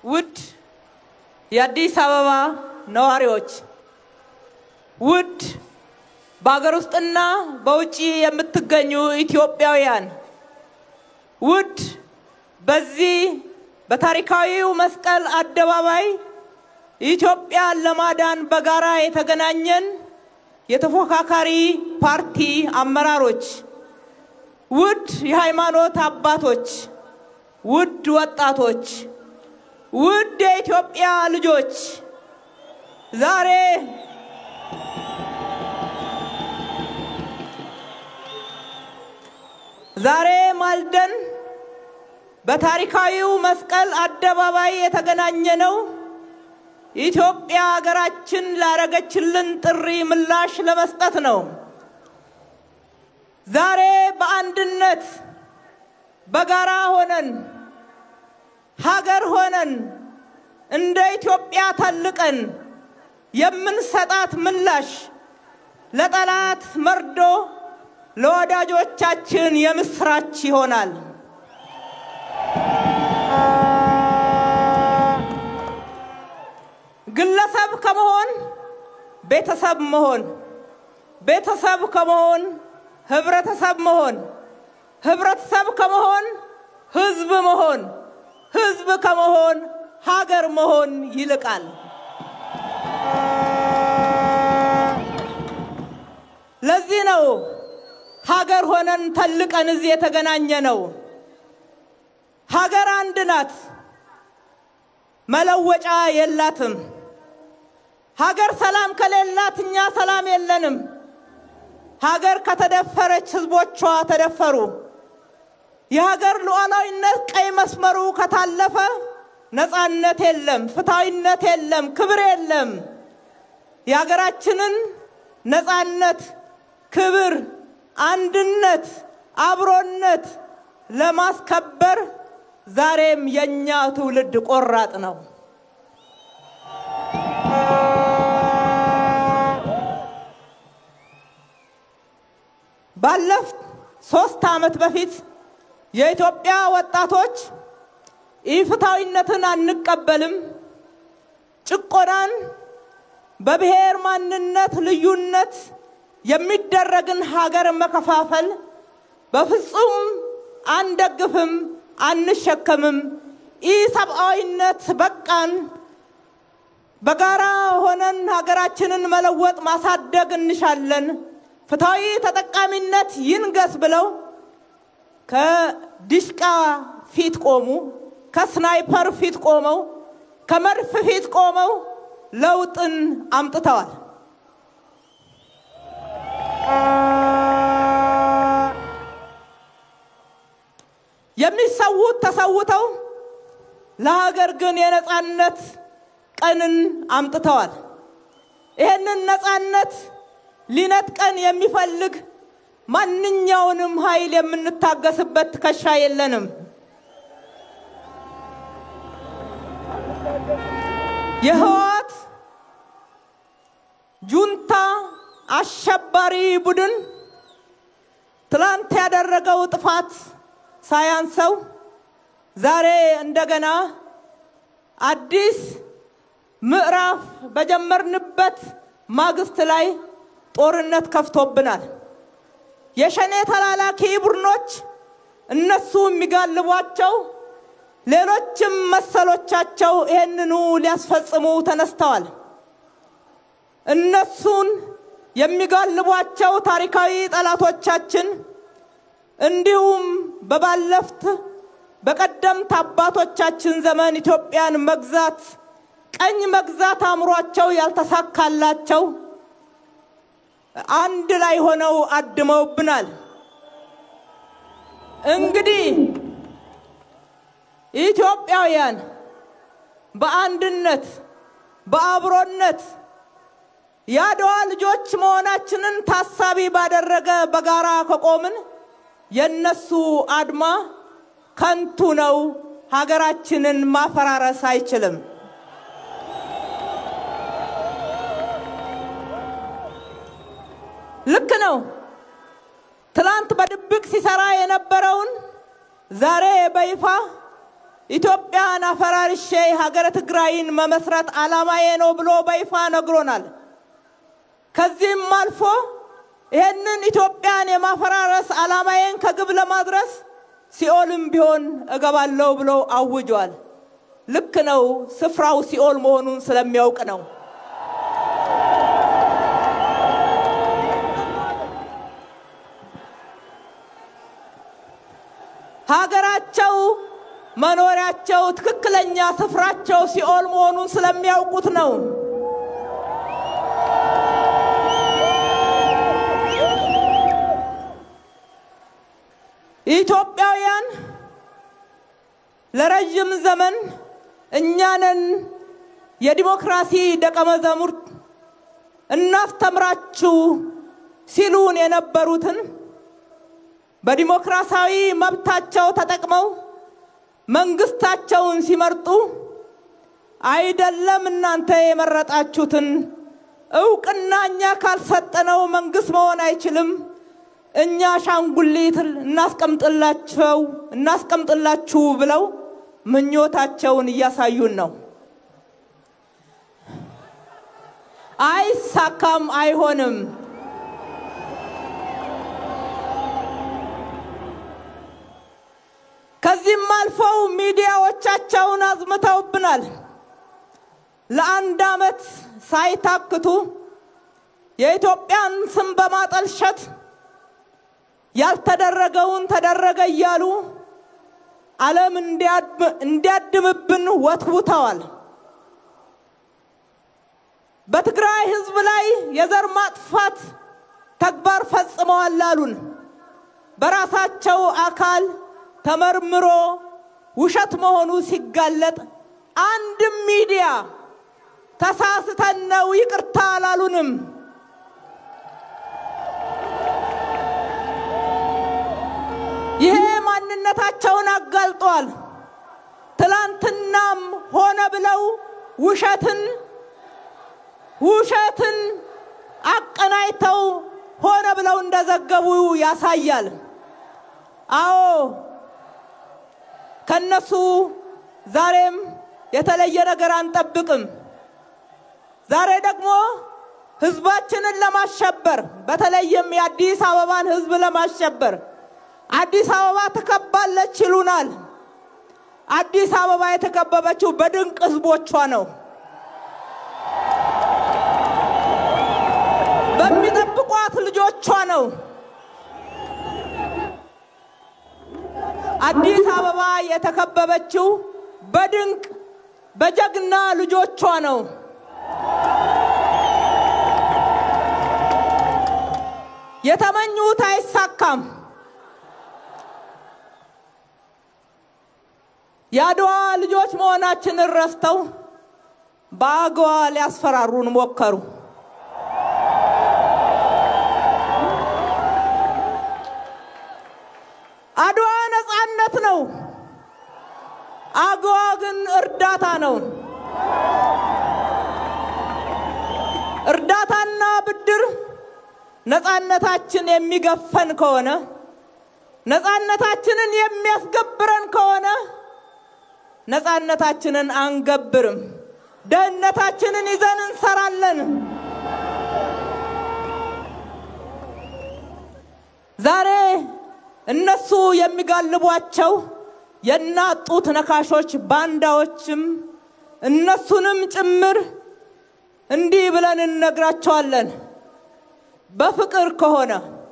ውድ የአዲስ አበባ ነዋሪዎች፣ ውድ በሀገር ውስጥና በውጭ የምትገኙ ኢትዮጵያውያን፣ ውድ በዚህ በታሪካዊው መስቀል አደባባይ ኢትዮጵያን ለማዳን በጋራ የተገናኘን የተፎካካሪ ፓርቲ አመራሮች፣ ውድ የሃይማኖት አባቶች፣ ውድ ወጣቶች፣ ውድ የኢትዮጵያ ልጆች ዛሬ ዛሬ ማልደን በታሪካዊው መስቀል አደባባይ የተገናኘነው ኢትዮጵያ ሀገራችን ላረገችልን ጥሪ ምላሽ ለመስጠት ነው። ዛሬ በአንድነት በጋራ ሆነን ሀገር ሆነን እንደ ኢትዮጵያ ተልቀን የምንሰጣት ምላሽ ለጠላት መርዶ፣ ለወዳጆቻችን የምስራች ይሆናል። ግለሰብ ከመሆን ቤተሰብ መሆን፣ ቤተሰብ ከመሆን ህብረተሰብ መሆን፣ ህብረተሰብ ከመሆን ህዝብ መሆን፣ ህዝብ ከመሆን ሀገር መሆን ይልቃል። ለዚህ ነው ሀገር ሆነን ተልቀን እዚህ የተገናኘ ነው። ሀገር አንድ ናት፣ መለወጫ የላትም። ሀገር ሰላም ከሌላት እኛ ሰላም የለንም። ሀገር ከተደፈረች ህዝቦቿ ተደፈሩ። የሀገር ሉዓላዊነት ቀይ መስመሩ ከታለፈ ነፃነት የለም፣ ፍትሐዊነት የለም፣ ክብር የለም። የሀገራችንን ነፃነት፣ ክብር፣ አንድነት፣ አብሮነት ለማስከበር ዛሬም የእኛ ትውልድ ቆራጥ ነው። ባለፉት ሶስት ዓመት በፊት የኢትዮጵያ ወጣቶች ኢፍትሐዊነትን አንቀበልም፣ ጭቆናን፣ በብሔር ማንነት ልዩነት የሚደረግን ሀገር መከፋፈል በፍጹም አንደግፍም፣ አንሸከምም፣ ኢሰብአዊነት በቃን፣ በጋራ ሆነን ሀገራችንን መለወጥ ማሳደግ እንሻለን፣ ፍትሐዊ ተጠቃሚነት ይንገስ ብለው ከዲሽቃ ፊት ቆሙ፣ ከስናይፐር ፊት ቆመው፣ ከመድፍ ፊት ቆመው ለውጥን አምጥተዋል። የሚሰዉት ተሰውተው ለሀገር ግን የነፃነት ቀንን አምጥተዋል። ይህንን ነፃነት ሊነጥቀን የሚፈልግ ማንኛውንም ኃይል የምንታገስበት ትከሻ የለንም። የህወሓት ጁንታ አሸባሪ ቡድን ትላንት ያደረገው ጥፋት ሳያንሰው ዛሬ እንደገና አዲስ ምዕራፍ በጀመርንበት ማግስት ላይ ጦርነት ከፍቶብናል። የሸኔ ተላላኪ ቡድኖች እነሱ የሚጋልቧቸው ሌሎችም መሰሎቻቸው ይህንኑ ሊያስፈጽሙ ተነስተዋል። እነሱን የሚጋልቧቸው ታሪካዊ ጠላቶቻችን እንዲሁም በባለፍት በቀደምት አባቶቻችን ዘመን ኢትዮጵያን መግዛት ቀኝ መግዛት አእምሯቸው ያልተሳካላቸው አንድ ላይ ሆነው አድመውብናል። እንግዲህ ኢትዮጵያውያን በአንድነት በአብሮነት የአድዋ ልጆች መሆናችንን ታሳቢ ባደረገ በጋራ ከቆምን የነሱ አድማ ከንቱ ነው። ሀገራችንን ማፈራረስ አይችልም። ልክ ነው። ትላንት በድብቅ ሲሰራ የነበረውን ዛሬ በይፋ ኢትዮጵያን አፈራርሼ ሀገረ ትግራይን መመስረት ዓላማዬ ነው ብሎ በይፋ ነግሮናል። ከዚህም አልፎ ይህንን ኢትዮጵያን የማፈራረስ ዓላማዬን ከግብ ለማድረስ ሲኦልም ቢሆን እገባለሁ ብሎ አውጇል። ልክ ነው። ስፍራው ሲኦል መሆኑን ስለሚያውቅ ነው። ሀገራቸው መኖሪያቸው ትክክለኛ ስፍራቸው ሲኦል መሆኑን ስለሚያውቁት ነው። ኢትዮጵያውያን ለረዥም ዘመን እኛንን የዲሞክራሲ ደቀ መዛሙርት እናስተምራችሁ ሲሉን የነበሩትን በዲሞክራሲያዊ መብታቸው ተጠቅመው መንግስታቸውን ሲመርጡ አይደለም እናንተ የመረጣችሁትን እውቅና እኛ ካልሰጠነው መንግስት መሆን አይችልም፣ እኛ አሻንጉሊት እናስቀምጥላቸው እናስቀምጥላችሁ ብለው ምኞታቸውን እያሳዩን ነው። አይሳካም፣ አይሆንም። ከዚህም አልፈው ሚዲያዎቻቸውን አዝምተውብናል። ለአንድ ዓመት ሳይታክቱ የኢትዮጵያን ስም በማጠልሸት ያልተደረገውን ተደረገ እያሉ ዓለም እንዲያድምብን ወትውተዋል። በትግራይ ሕዝብ ላይ የዘር ማጥፋት ተግባር ፈጽመዋል አሉን። በራሳቸው አካል ተመርምሮ ውሸት መሆኑ ሲጋለጥ አንድም ሚዲያ ተሳስተን ነው ይቅርታ አላሉንም። ይሄ ማንነታቸውን አጋልጧል። ትላንትናም ሆነ ብለው ውሸትን ውሸትን አቀናይተው ሆነ ብለው እንደዘገቡ ያሳያል። አዎ ከነሱ ዛሬም የተለየ ነገር አንጠብቅም። ዛሬ ደግሞ ህዝባችንን ለማሸበር በተለይም የአዲስ አበባን ህዝብ ለማሸበር አዲስ አበባ ትከባለች ይሉናል። አዲስ አበባ የተከበበችው በድንቅ ህዝቦቿ ነው። በሚጠብቋት ልጆቿ ነው። አዲስ አበባ የተከበበችው በድንቅ በጀግና ልጆቿ ነው። የተመኙት አይሳካም። የአድዋ ልጆች መሆናችንን ረስተው በአገዋ ሊያስፈራሩን ሞከሩ። አድዋ ነፃነት ነው። አገዋ ግን እርዳታ ነው። እርዳታና ብድር ነፃነታችን የሚገፈን ከሆነ ነፃነታችንን የሚያስገብረን ከሆነ ነፃነታችንን አንገብርም። ደህንነታችንን ይዘን እንሰራለን። ዛሬ እነሱ የሚጋልቧቸው የእናት ጡት ነካሾች ባንዳዎችም እነሱንም ጭምር እንዲህ ብለን እንነግራቸዋለን። በፍቅር ከሆነ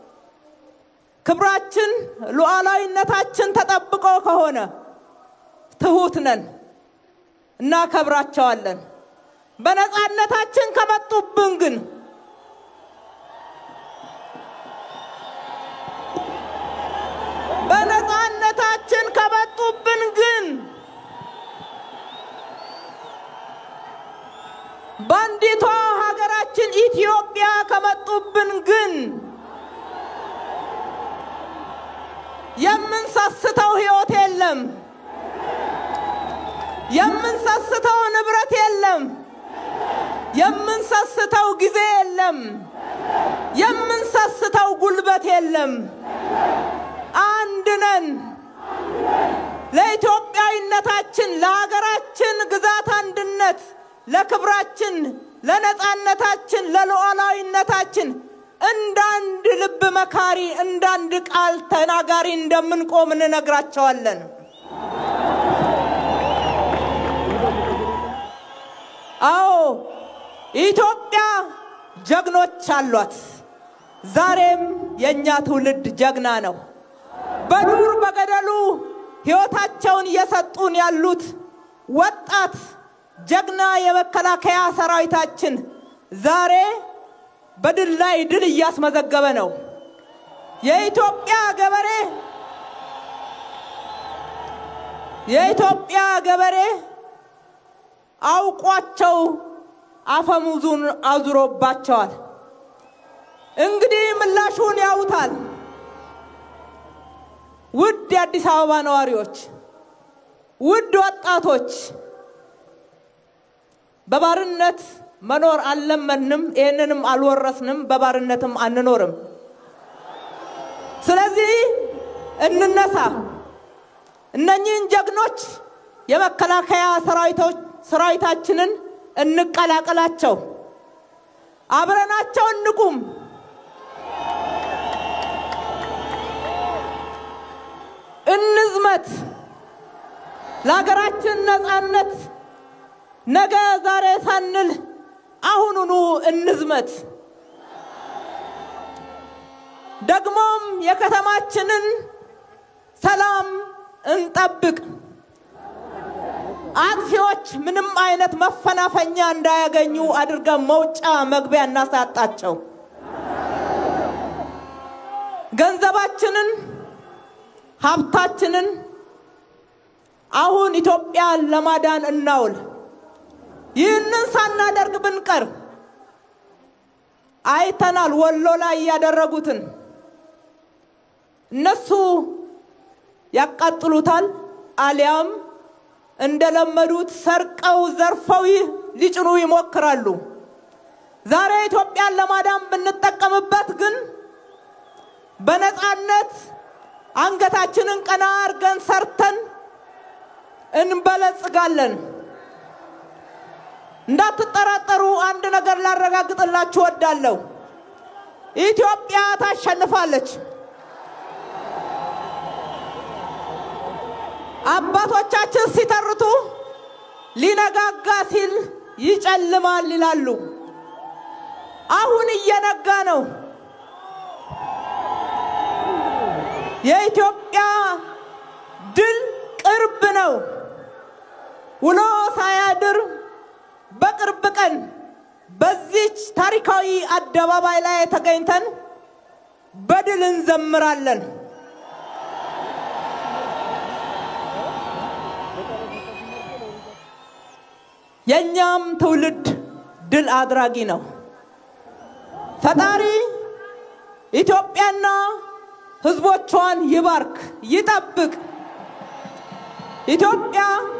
ክብራችን፣ ሉዓላዊነታችን ተጠብቆ ከሆነ ትሁት ነን፣ እናከብራቸዋለን። በነፃነታችን ከመጡብን ግን በነፃነታችን ከመጡብን ግን በአንዲቷ ሀገራችን ኢትዮጵያ ከመጡብን ግን የምንሰስተው ሕይወት የለም፣ የምንሰስተው ንብረት የለም፣ የምንሰስተው ጊዜ የለም፣ የምንሰስተው ጉልበት የለም። አንድ ነን። ለኢትዮጵያዊ ለሉዓላዊነታችን፣ ለሀገራችን ግዛት አንድነት፣ ለክብራችን፣ ለነፃነታችን፣ ለሉዓላዊነታችን እንዳንድ ልብ መካሪ፣ እንዳንድ ቃል ተናጋሪ እንደምንቆም እንነግራቸዋለን። አዎ ኢትዮጵያ ጀግኖች አሏት። ዛሬም የእኛ ትውልድ ጀግና ነው። በዱር በገደሉ ሕይወታቸውን እየሰጡን ያሉት ወጣት ጀግና የመከላከያ ሰራዊታችን ዛሬ በድል ላይ ድል እያስመዘገበ ነው። የኢትዮጵያ ገበሬ የኢትዮጵያ ገበሬ አውቋቸው አፈሙዙን አዙሮባቸዋል። እንግዲህ ምላሹን ያውታል። ውድ የአዲስ አበባ ነዋሪዎች፣ ውድ ወጣቶች፣ በባርነት መኖር አልለመድንም፣ ይህንንም አልወረስንም፣ በባርነትም አንኖርም። ስለዚህ እንነሳ፣ እነኚህን ጀግኖች የመከላከያ ሰራዊታችንን እንቀላቀላቸው፣ አብረናቸው እንቁም። እንዝመት ለሀገራችን ነፃነት ነገ ዛሬ ሳንል አሁኑኑ እንዝመት። ደግሞም የከተማችንን ሰላም እንጠብቅ። አጥፊዎች ምንም አይነት መፈናፈኛ እንዳያገኙ አድርገን መውጫ መግቢያ እናሳጣቸው። ገንዘባችንን ሀብታችንን አሁን ኢትዮጵያን ለማዳን እናውል። ይህንን ሳናደርግ ብንቀር አይተናል፣ ወሎ ላይ ያደረጉትን። እነሱ ያቃጥሉታል፣ አሊያም እንደለመዱት ሰርቀው ዘርፈው ሊጭኑ ይሞክራሉ። ዛሬ ኢትዮጵያን ለማዳን ብንጠቀምበት ግን በነፃነት አንገታችንን ቀና አድርገን ሰርተን እንበለጽጋለን። እንዳትጠራጠሩ አንድ ነገር ላረጋግጥላችሁ ወዳለሁ። ኢትዮጵያ ታሸንፋለች። አባቶቻችን ሲተርቱ ሊነጋጋ ሲል ይጨልማል ይላሉ። አሁን እየነጋ ነው። የኢትዮጵያ ድል ቅርብ ነው። ውሎ ሳያድር በቅርብ ቀን በዚች ታሪካዊ አደባባይ ላይ ተገኝተን በድል እንዘምራለን። የእኛም ትውልድ ድል አድራጊ ነው። ፈጣሪ ኢትዮጵያና ሕዝቦቿን ይባርክ፣ ይጠብቅ። ኢትዮጵያ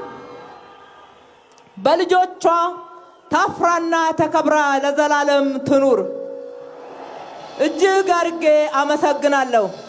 በልጆቿ ታፍራና ተከብራ ለዘላለም ትኑር። እጅግ አድርጌ አመሰግናለሁ።